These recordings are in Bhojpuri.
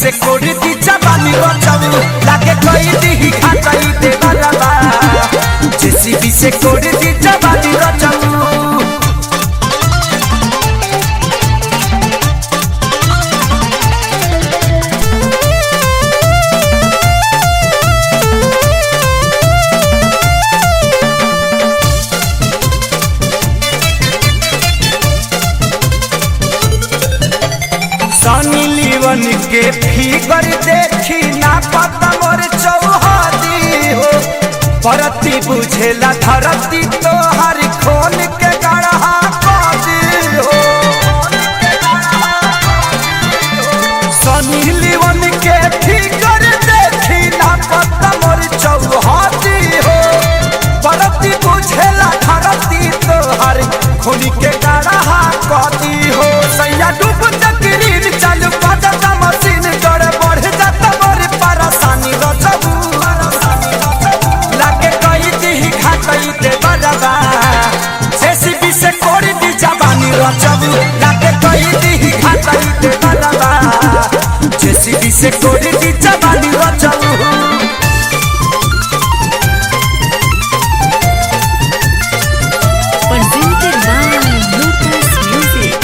से कोड़ी दी जवानी रचऊ लागे कोई दी खाताई दे बलबा जेसीबी से कोड़ी दी जवानी रचऊ सनी लीवन के फिगर देखी ना पता मोर चौहदी हो परती बुझेला धरती तो हर खोल के गढ़ा कदी हो सनी लीवन के फिगर देखी ना पता मोर चौहदी हो परती बुझेला धरती तो हर खोल के गढ़ा कदी हो सैया डूब तकरीर चालू पाता मशीन कर बढ़ जाता बड़ी परेशानी रचबू लागे कई दी खातई दे बजबा जेसीबी से कोड़ी दी जवानी रचबू लागे कई दी खातई दे बजबा जेसीबी से कोड़ी दी जवानी रचबू Presented by Lucas Music.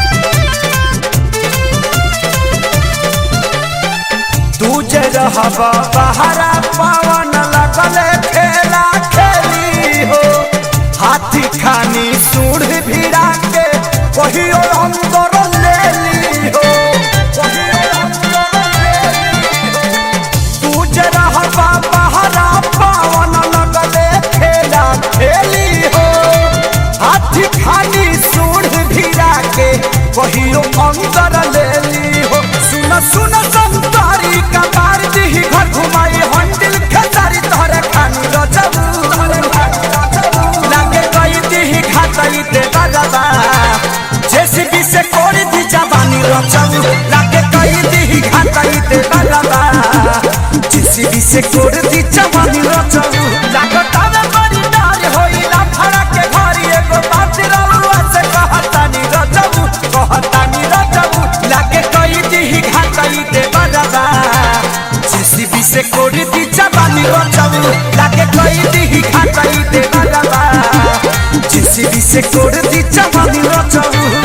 तू जे रहबा बहरा पवन लगले खेला खेली हो हाथी खानी सूढ़ भिड़ा के कहियो अंदर ले ली हो कहियो अंदर ले ली हो। तू जे रहबा बहरा पवन लगले खेला खेली हो हाथी खानी सूढ़ भिड़ा के कहियो अंदर ले ली हो सुन सुन संतारी का मार दी घर घुमाई हंडिल खेसारी तोहरे खानी रचबू लागे कई दी खातई दे बजबा जेसीबी से कोड़ी दी जवानी रचबू लागे कई दी खातई दे बजबा जेसीबी से कोड़ी दी जवानी रचबू लागत आवे बड़ी डार होई ना फड़ा के घरी एगो बात रलुआ से कहतानी रचबू कहतानी रचबू लागे कई दी खातई दे बजबा जेसीबी से कोड़ी दी जवानी रचबू लागे कई दी खातई दे बजबा जेसीबी से कोड़ी दी जवानी रचबू